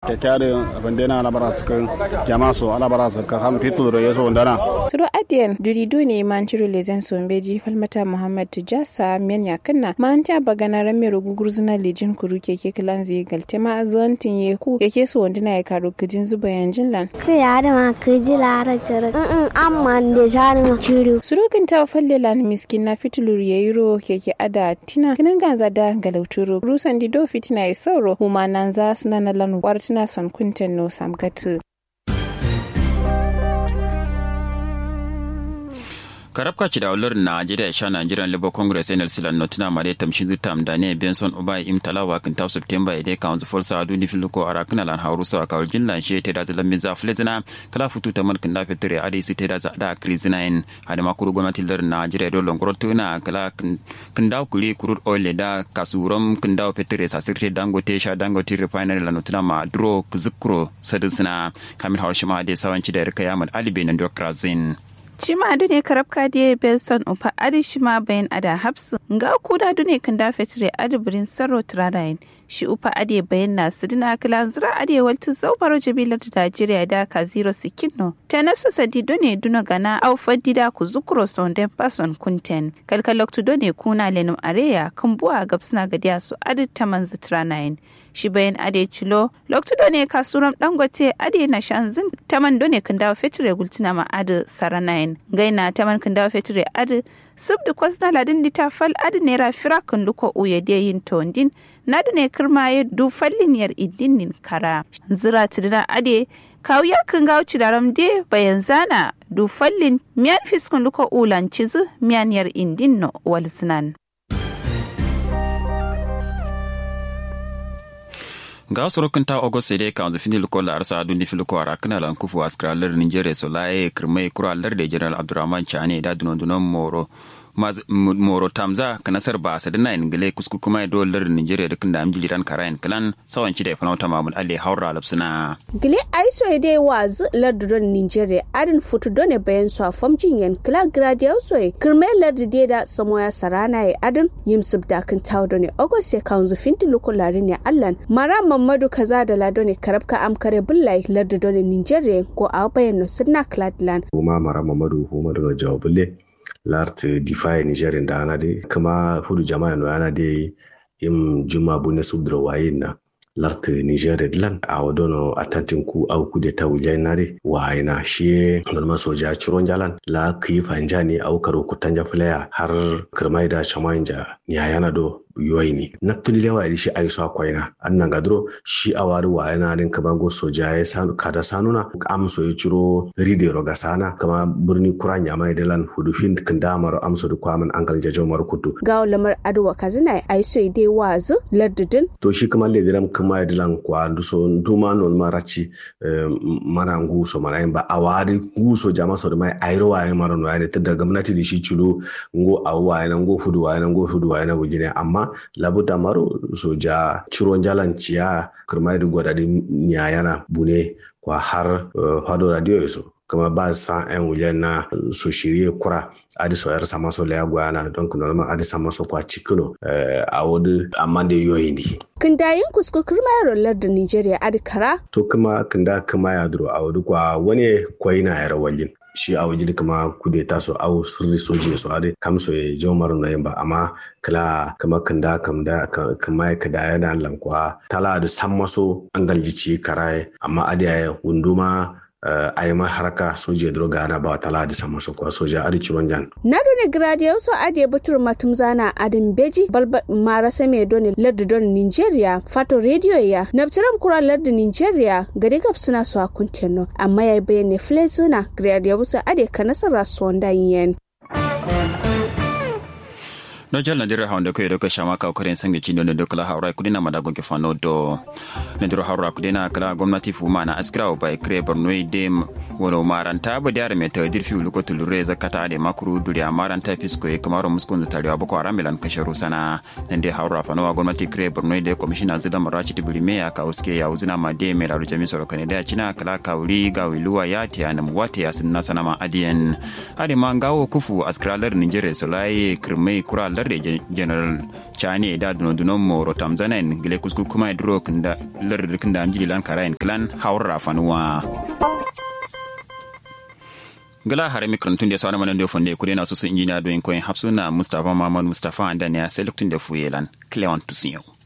te tare bandena ala bara suka jama so ala bara suka ham fitu do yeso ndana Suro adiyan duri dune manchiro lezen sombeji falmata Muhammad Tujasa men yakanna manta bagana rame rugugurzuna lejin kuru keke kilanzi galtema zontin yeku yake so wandina ya karo kijin zuba yanjin lan. Kiyada ma kiji lara jira. Mm amma da shari ma ciru. Surukin ta falle lan miskin na fitulur yayiro keke ada tina kinin ganza da galauturo rusan dido fitina ya sauro huma nan za su nana lan wartina son kunten no samgatu. karabka ci da ular najeriya sha nigerian labour congress nlc lan notina mare tamshi zutam da ne benson ubai im talawa kan taw september ide council for sa duni filuko ara kana lan hauru sa kawal jinlan she te da zalan min za flezina kala futu ta malkin da fitire ade si te da za da krizina in hada makuru gwamnati lar najeriya do longoro tuna kala kan daw kuri kurut oil da kasurom kan daw fitire sa sirte dangote sha dangote refinery lan notina ma dro kuzukro sadisina kamil hawshima de sawanci da rika yamad alibe nan dokrazin Shima adu ne karabka diye Belson upa adi shima bayan ada hapsu nga kuda adu ne kan dafe tire adi birin sarro turanayin shi upa adi bayan na sidina kilan zira adi waltu zaubaro jabilar da Najeriya da ka zero sikinno ta nasu sadi done duna gana au fadida ku zukuro sonden pason kunten kalkaloktu done kuna lenum areya kan buwa gabsina gadiya su adi taman zitranayin shi bayan ade cilo loktu done kasuram dangote ade na shanzin taman done kan dawo fetire gultina ma adi saranayin gaina taman kan dawo fetire adi sub da kwasna ladin dita fal adi nera fira kan luko uye de yin tondin nadu ne kirma ya du fallin yar idinin kara zira tidina ade kawuya kan gawo cidaram de bayan zana du fallin miyan fiskun luko ulan cizu miyan yar indin no walzinan. ga wasu ta august sai ka wanzu finil kola arsa adu ni fil kwara kana lan kufu askralar nigeria so laye kirmai kuralar da general abdurrahman chane da dunon dunon moro moro tamza ka nasar ba sa dana ingile kusku kuma dolar nigeria da kan da amjili ran karayan kalan sawan ci da fana wata mamul alle haura lapsuna gile aiso dai wazu lardudon nigeria adin futu done bayan su a famjin yan kila gradia so kirme lardu dai da samoya sarana ya adin yim subda kan tawo done august ya kanzu finti lukulari ne allan mara mamadu kaza da lado ne karabka amkare bullai lardudon nigeria ko a bayan no sunna cladland kuma mara mamadu kuma da jawabulle lart defy nigerin da ana de kama hudu jama'a no ana de im juma bune subdra wayin na lart niger lan a wadono atantin ku au ku de tawulja nare wayina shi norma soja ciron jalan la ki fanja ne au karo ku tanja flaya har kirmai da shamanja ni ayana do yoyi ne na tuni lewa da shi aiso akwaina annan gadro shi a wari wa yana din kama go soja ya sanu kada sanuna amso ya ciro ride roga sana kama birni kuran ya mai dalan hudu hin kan damar amso da kwamin an galje jomar kutu ga lamar adwa kazina aiso dai wazu lardudin to shi kama le diram kama dalan kwa nduso nduma non marachi mana nguso mana ba a wari nguso jama so da mai airo wa ya mara no ya da gwamnati da shi cilo ngo awwa yana ngo hudu wa yana ngo hudu wa yana wujine amma labuda maro soja ciron jalan ciya kirmai da gwadadi nyayana bune kwa har fado radio yaso kama ba sa yan wujen na su shirye kura adi so yar sama so laya gwana don kuno ma adi sama so kwa cikino a wadi amma da yoyi ne kindayin kusku kirma ya rollar da nigeria adi kara to kuma kinda kuma ya duro a wadi kwa wani kwai na yara wallin shi a wajen kama kudeta so au sirri soje so ade kam so ye jomar na yamba amma kala kama kanda kamda kama ka da yana lankwa tala da samma so an galjici karaye amma ade ya wunduma uh, a yi haraka soja da gana ba tala da sama so kwa soja adi ciron jan. Na dole gradiyo so adi butur matum zana adin beji balba mara same doni lardu don Nigeria fato radio ya nabtiram kura lardu Nigeria gari gab suna so akunteno amma ya bayyana flezina gradiyo so adi kanasara sonda yen. no jal nadiro hawnde ko yeɗo ko chama kaw koren sangue cinɗo nde kala hawra kudina mada gonke fano do nediro hawra kudina kala gomnati fu mana askira o bay cré bornoy de wono maranta bo diare me tawadir fi luko tulure zakata ade makru duri maranta fisko e kamaro muskon tariwa boko aramelan kasharu sana nende hawra fano wa gomnati cré bornoy de commissioner zida marachi tibuli me aka uske ya uzina ma de me laru jami soro kane da china kala kawli gawiluwa ya te anam wate ya sinna sana ma adien ade ma ngawo kufu askira lar nigeria solai krme kura larde general chane da duno duno mo rotam zanen gile kusku kuma dro kinda larde kinda amjili lan karayin clan haura fanuwa gala hare mikrantun da sauran manan da fonde kure na su sun injiniya doyin koyin hapsuna mustafa mamman mustafa andaniya sai luktun da fuyelan cleon tusiyo